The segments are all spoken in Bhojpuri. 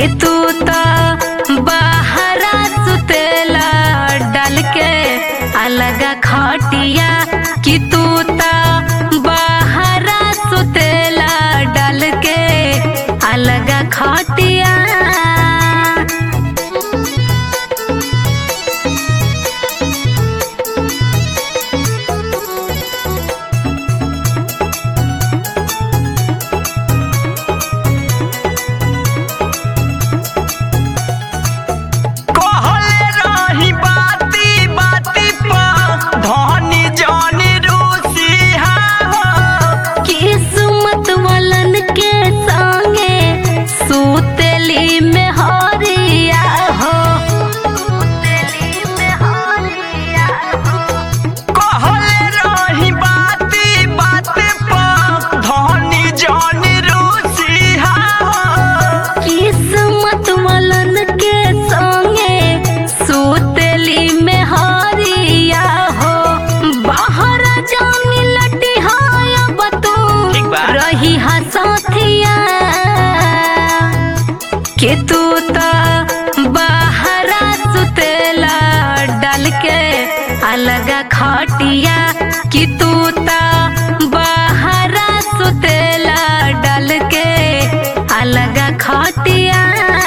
कि तू तो बाहरा सुतेला डाल के अलग खटिया कि तू तो बाहरा सुतेला डाल के अलग खटिया कहले रही बाती बाती पर धनी जानी रूसिहा हो किस्मत वालन के संगे सुतेली में हरिया हो सुतेली में हरिया हो कहले रही बाती बाती पर धनी जानी रूसिहा हो किस्मत वालन के संगे सुतेली में हरिया हो बाहर जानी लटी हाया बतू ठीक बा। रही हसथिया कि तू तो बाहरा सुतेला डाल के अलग खटिया कि तू तो बाहरा सुतेला डाल के अलग खटिया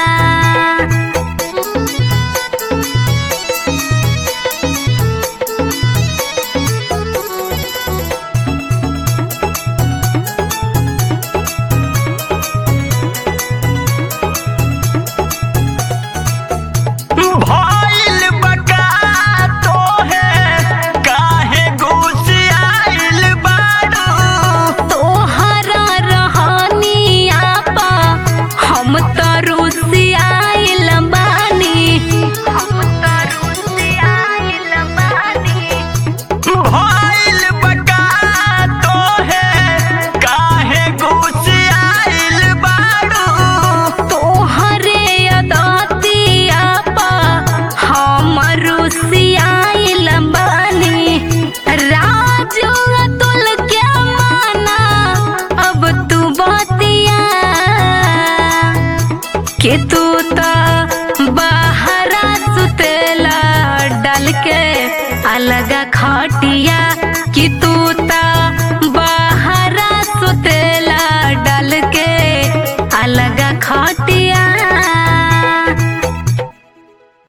भइल बका तोहे काहे घुसियाइल बारू तोहरा रहनिया पा हम तो रुसियाइल बानी हम तो रुसियाइल बानी भइल बका तोहे काहे घुसियाइल बारू तोहरे अदतिया पा हम रुसियाइल बानी राजू तुल के माना अब तू बतिया कि तू तो बाहरा सुतेला डाल के अलग खटिया कि तू तो बाहरा सुतेला डाल के अलग खटिया